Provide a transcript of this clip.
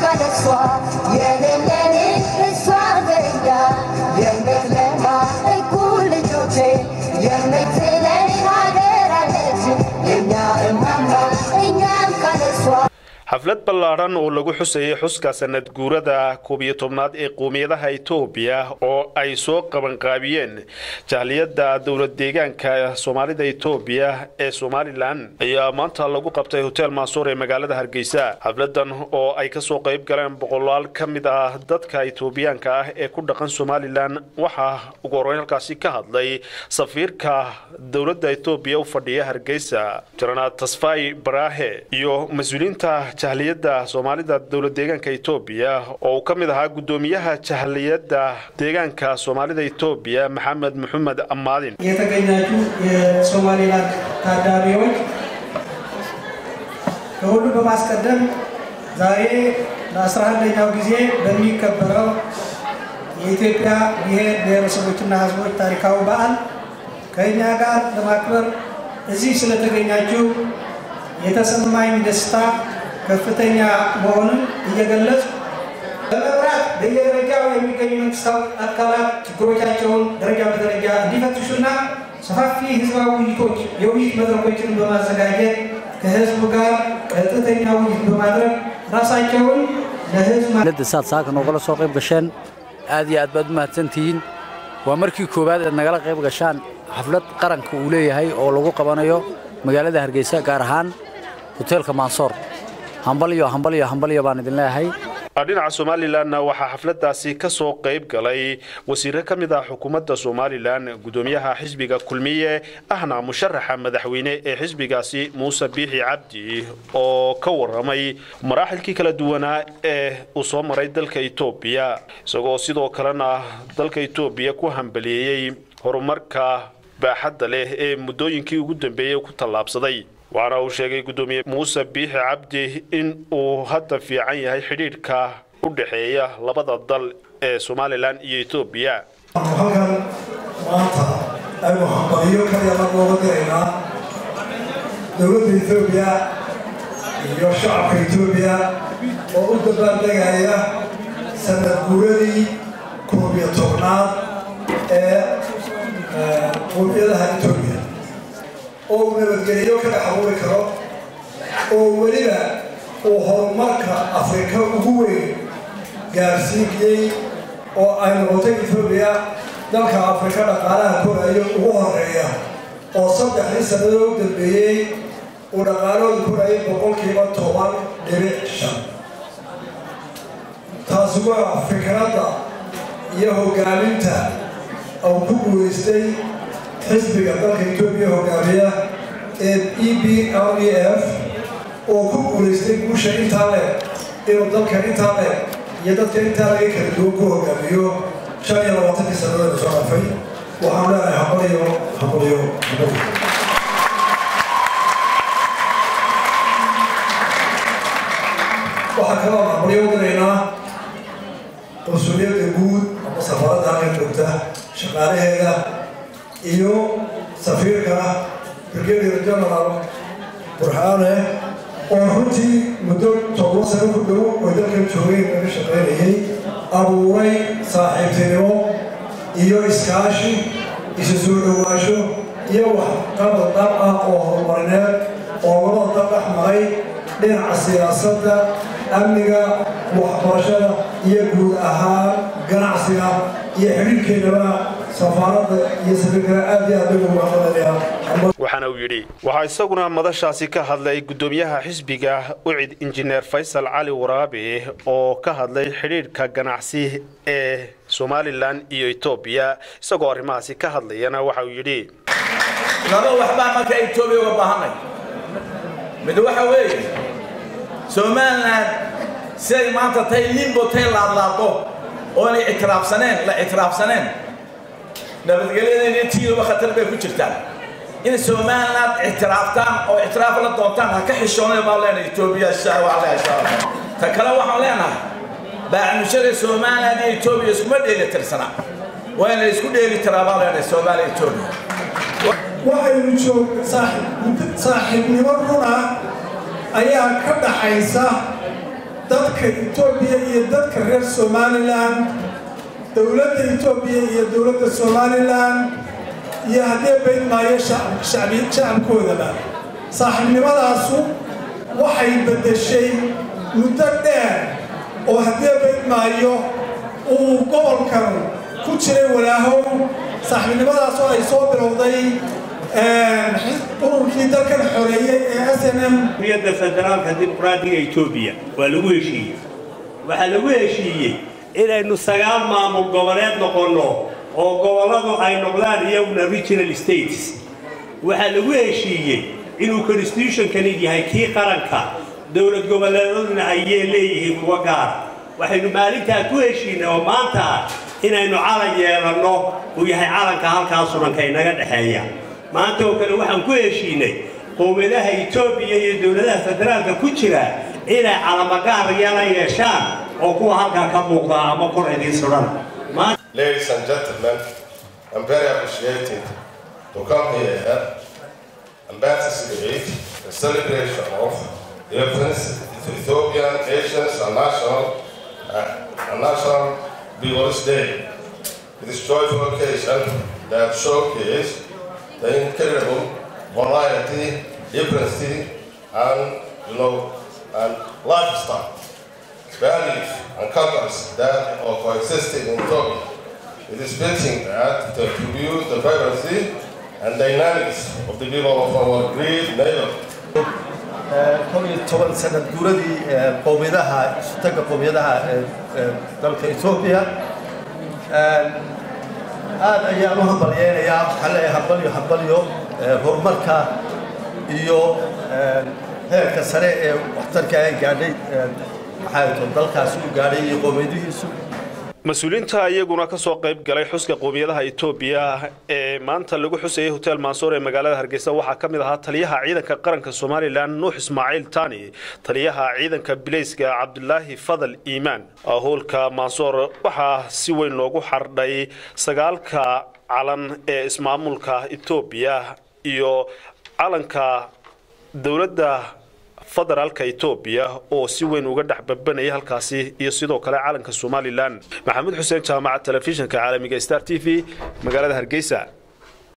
ካለሷ የሌለኔ እሷ ዘኛ የምትለማ እኩል ልጆቼ የምትለኝ ሀገር አለች የኛ እማማ እኛም ካለሷ xaflad ballaadhan oo lagu xusayay xuska sanad guurada koob iyo tobnaad ee qowmiyadaha etoobiya oo ay soo qabanqaabiyeen jahliyadda dowlad deegaanka soomaalida etoobiya ee somalilan ayaa maanta lagu qabtay hotel maasuur ee magaalada hargeysa xafladan oo ay kasoo qayb galeen boqolaal ka mid ah dadka etoobiyaanka ah ee ku dhaqan somalilan waxaa ugu horeyn halkaasi ka hadlay safiirka dowladda etoobiya u fadhiya hargeysa janaraal tasfai baraahe iyo mas-uuliyiinta jahliyadda soomaalida dowlad deegaanka etoobiya oo uu ka mid ahaa guddoomiyaha jahliyadda deegaanka soomaalida etoobiya maxamed maxamed amaadin የተገኛችሁ የሶማሌላንድ ታዳሚዎች ከሁሉ በማስቀደም ዛሬ ለአስራ አንደኛው ጊዜ በሚከበረው የኢትዮጵያ ብሔር ብሔረሰቦችና ሕዝቦች ታሪካዊ በዓል ከእኛ ጋር ለማክበር እዚህ ስለተገኛችሁ የተሰማኝ ደስታ ከፍተኛ መሆኑን እየገለጽ በመብራት በየደረጃው የሚገኙ መንግስታዊ አካላት ችግሮቻቸውን ደረጃ በደረጃ እንዲፈትሹና ሰፋፊ ህዝባዊ ውይይቶች የውይይት መድረኮችን በማዘጋጀት ከህዝቡ ጋር ቀጥተኛ ውይይት በማድረግ ራሳቸውን ለህዝብ dowladda saad saaka noogala soo qayb gasheen aad iyo aad baad u mahadsantihiin waa markii koowaad aad nagala qayb gashaan xaflad qaranka uu leeyahay oo lagu qabanayo magaalada hargeysa gaar ahaan hoteelka maansoor hambalyo hambalyo hambalyo baan idin leeyahay dhinaca somalilanna waxaa xafladaasi ka soo qayb galay wasiiro ka mid ah xukuumadda somalilan guddoomiyaha xisbiga kulmiye ahna musharaxa madaxweyne ee xisbigaasi muuse biixi cabdi oo ka waramay maraaxilkii kala duwanaa ee uu soo maray dalka etoobiya isagoo sidoo kalena dalka etoobiya ku hambaliyeeyey horumarka baaxadda leh ee muddooyinkii ugu dambeeyey ku tallaabsaday waxaana uu sheegay guddoomiye muuse biixi cabdi in uu hadda fiican yahay xidhiidhka u dhexeeya labada dal ee somalilan iyo etoobiya halkan maanta aynu hambaliyo kalyama nooga diraynaa dowladda etoobiya iyo shacabka etoobiya oo u dabaaldegaya sanad guuradii koob iyo tobnaad ee qowmiyadaha etoobiya oo uu nabadgeliyo ka dhex abuuri karo oo weliba uu horumarka afrika ugu weyn gaarsiiyey oo ay noqotay etoobiya dalka afrika dhaqaalaha korayo ugu horeeya oo saddexdii sannadood u dambeeyey uu dhaqaalahooda korayay boqolkiiba toban dhibic shan taasi waa fikradda iyo hogaaminta uu ku guulaystay xisbiga dalka etoobiya hogaamiya ee e b l e f oo ku guulaystay guusha intaa leh inuu dalka intaa leh iyo dadka intaa laga kala duwan ku hogaamiyo shan iyo labaatankii sannadood soo dhafay waxaan leenahay hambaliyo hambaliyo hambaliyo waxaa kaloo hambaliyo diraynaa qunsuliyadda guud ama safaaradda halkan joogta shaqaalaheeda iyo safiirka brigadier general burxaane oo runtii muddo todoba sano ku dhow oo dalkan joogeen laga shaqaynayay abuuray saaxiibtinimo iyo iskaashi isu soo dhowaasho iyo wax qabad dhab ah oo horumarineed oo labada dal dhex maray dhinaca siyaasadda amniga waxbarashada iyo guud ahaan ganacsiga iyo xidhiirkeennaba safaaradda iyo safiirkana aad iyo aad ugu mahadnaqayaa waxaana uu yidhi waxaa isaguna madashaasi ka hadlay guddoomiyaha xisbiga ucid injineer faysal cali waraabe oo ka hadlay xidhiidhka ganacsi ee somalilan iyo etoobiya isagoo arrimahaasi ka hadlayana waxa uu yidhi laba waxbaa marka etoobiya uga baahanay mid waxa weeye somalilan siday maanta tay limbo tay laadlaado oonay ictiraafsaneen la ictiraafsaneen nabadgelyadeena tiiduba khatar bay ku jirtaan in somaliland ictiraaftaan oo ictiraaf la doontaan ha ka xishoonay baan leenahay etoobiya ta kale waxaan leenahay baacmushada somaliland iyo etoobiya iskuma dheeli tirsana waa inay isku dheeli tiraa baan leenahay soomaaliya etoobiya waxaynu joog saaxiibnimo runa ayaa ka dhaxaysa dadka etoobiya iyo dadka reer somalilan dowladda etoobiya iyo dowladda somalilan iyo haddee bayd maayo shacabkoodaba saaxiibnimadaasu waxay beddeshay muddo dheer oo haddee bayd maayo uu gobolkan ku jiray walaahow saaxiibnimadaas oo ay soo bilowday ururkii dalkan xoreeyey ee s n m da federaalka dimuqraadiga etoobiya waa lagu heshiiyey waxaa lagu heshiiyey inaynu sagaal maamul goboleed noqonno oo gobolladu ay noqdaan iyaguna regional states waxaa lagu heshiiyey inuu constitutionkani yahay kii qaranka dowlad goboleedaduna ayay leeyihiin kuwa gaara waxaynu maalintaa ku heshiinay oo maanta ah inaynu calan yeelanno uu yahay calanka halkaa suranka inaga dhexeeya maanta oo kale waxaan ku heshiinay qowmiyadaha etoobiya iyo dowladaha federaalka ku jira inay calamagaar yeela yeeshaan oo kuwa halkaa ka muuqda ama kor idiin suran Ladies and gentlemen, I'm very appreciated to come here and participate in the celebration of the Ethiopian nations and national uh, and national People's Day. It is joyful occasion that showcase the incredible variety, diversity, and you know, and lifestyle, values, and cultures that are coexisting in Ethiopia. It is fitting that to attribute the vibrancy and dynamics of the people of our great neighbor. kol iyo toban sanad guuradii qowmiyadaha isutaga qowmiyadaha dalka etoobiya aad ayaan u hambalyeynayaa waxaan leeyahay hambalyo hambalyo horumarka iyo heerka sare ee waxtarka ay gaadhay maxaa dalkaasi u gaadhay iyo qowmiyadihiisu mas-uuliyiinta iyaguna ka soo qayb galay xuska qowmiyadaha etoobiya ee maanta lagu xusayay hotel mansoor ee magaalada hargeysa waxaa ka mid ahaa taliyaha ciidanka qaranka somalilan nuux ismaaciil tani taliyaha ciidanka bilayska cabdulaahi fadal iimaan howlka mansoor waxaa si weyn loogu xardhay sagaalka calan ee ismaamulka etoobiya iyo calanka dowladda federaalka etoobiya oo si weyn uga dhex babanaya halkaasi iyo sidoo kale calanka somalilan maxamuud xuseen jaamaca telefishinka caalamiga star t v magaalada hargeysa